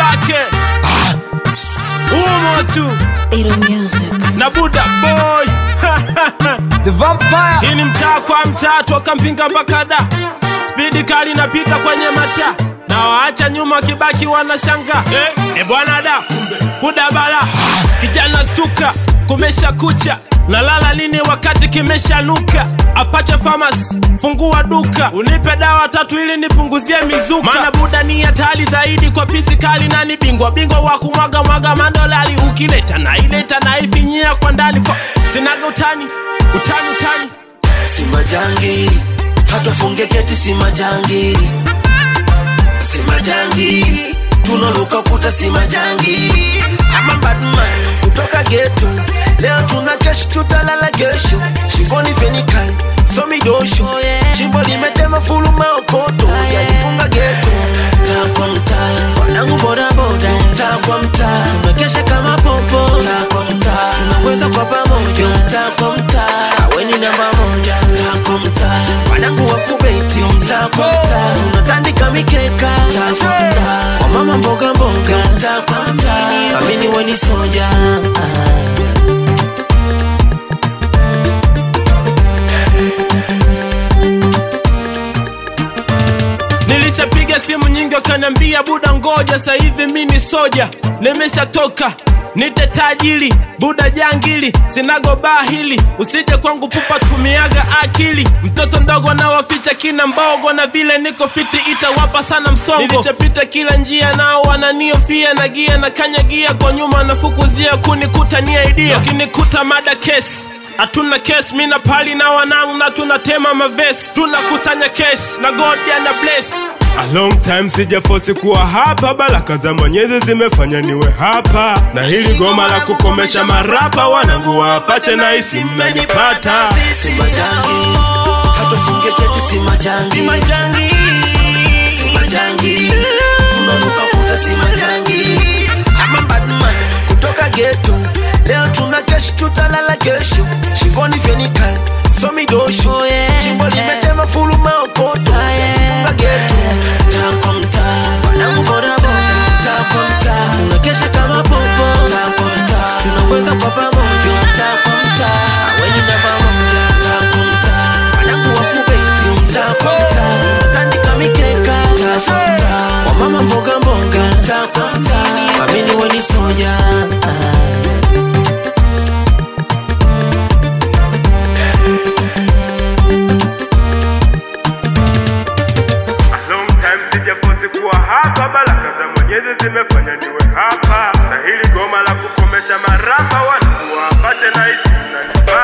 wake umo tu Iro Music. na buda boy The Vampire. hii ni mtaa kwa mtaa toka mpinga mpaka da spidi kali napita kwenye mataa na waacha nyuma wakibaki wanashanga eh, e bwana da buda bala kijana stuka kumesha kucha nalala nini wakati kimeshanuka apache famas fungua duka unipe dawa tatu ili nipunguzie mizuka maana buda ni hatari zaidi kwa pisi kali nani bingwa bingwa wa kumwaga mwaga mandolali ukileta naileta naifinyia kwa ndani Fa- sinaga utani utani utani si majangiri hatufunge keti si majangiri si majangiri tunoluka kuta si majangiri ama badman kutoka geto leo tuna kesh tutalala kesho shingoni fenikal somidosho chimbo limetema fulu maokoto yajifunga geto mtaa kwa mtaa wanangu bodaboda mtaa kwa mtaa tumekesha kama popo mtaa kwa mtaa tunaweza kwa pamoja mtaa kwa mtaa aweni namba moja mtaa kwa mtaa wanangu wa kubeti mtaa kwa mtaa tunatandika mikeka mtaa kwa mtaa wamama mboga mboga mtaa kwa mtaa amini weni soja nilishapiga simu nyingi wakaniambia buda ngoja sahivi mi ni soja nimeshatoka nite tajili buda jangili sinago baa hili usije kwangu pupa tumiaga akili mtoto ndogo nawaficha kina mbogo na vile niko fiti itawapa sana msongo nilishapita kila njia nao wananiofia na gia na kanyagia kwa nyuma nafukuzia kunikutania idia wakinikuta mada kesi hatuna kes mi na pali na wanangu na tunatema maves tunakusanya kesh na god ana bless A long time sijafosi kuwa hapa, baraka za Mwenyezi zimefanya niwe hapa, na hili goma la kukomesha marapa wanangu wapache na isi mmenipata. si majangiri hatufunge keti si majangiri si majangiri tunanuka kuta si majangiri ama badman kutoka geto leo tuna kesh tutalala kesho shingoni fenikal somidosho chimbo limetema fulu maokoto funga geto mtaa kwa mtaa wanangu bodaboda mtaa kwa mtaa tunakesha kama popo mtaa kwa mtaa tunaweza kwa pamoja mtaa kwa mtaa aweni namba moja mtaa kwa mtaa wanangu wa kubeti mtaa kwa mtaa tandika mikeka mtaa kwa mtaa wamama mboga mboga mtaa kwa mtaa amini weni soja Long time sijafosi kuwa hapa, baraka za Mwenyezi zimefanya niwe hapa, na hili goma la kukomesha marapa wanangu wapate na isi mmenipata.